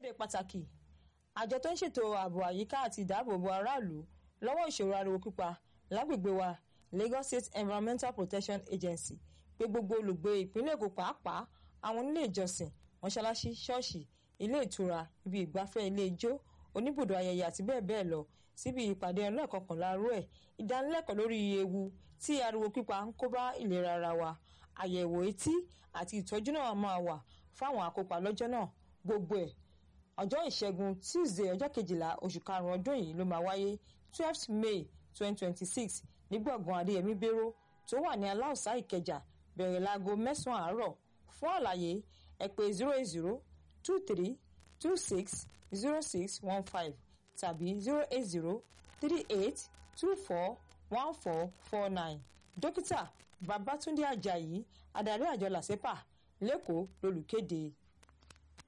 ṣe pàtàkì àjọ tó ń ṣètò ààbò àyíká àti ìdáàbòbò aráàlú lọ́wọ́ ìṣòro ariwo pípa lágbègbè wa Lagos State Environmental Protection Agency pé gbogbo olùgbé ìpínlẹ̀ Èkó pàápàá àwọn onílé ìjọsìn mọ́ṣáláṣí ṣọ́ọ̀ṣì ilé ìtura ibi ìgbafẹ́ ilé ijó oníbùdó ayẹyẹ àti bẹ́ẹ̀ bẹ́ẹ̀ lọ síbi ìpàdé ọlọ́ọ̀kọ̀kànlá rú ẹ̀ ìdánilẹ́kọ̀ọ́ lórí ewu tí ariwo pípa ń kó bá ìlera ara wa àyẹ̀wò etí àti ìtọ́jú náà máa wà fáwọn akópa lọ́jọ́ náà gbogbo ẹ̀ ọjọ́ ìṣẹ́gun tuesday ọjọ́ kejìlá oṣù karùn-ún ọdún yìí ló máa wáyé twelfth may twenty twenty six ní gbọ̀ngàn adéyẹmí béró tó wà ní aláùsá ìkẹjà bẹ̀rẹ̀ láago mẹ́sàn-án àárọ̀ fún àlàyé ẹ pè zero eight zero two three two six zero six one five tàbí zero eight zero three eight two four one four four nine dókítà babatunde ajayi adarí àjọ làṣẹpà lẹ́kọ̀ọ́ lolùkéde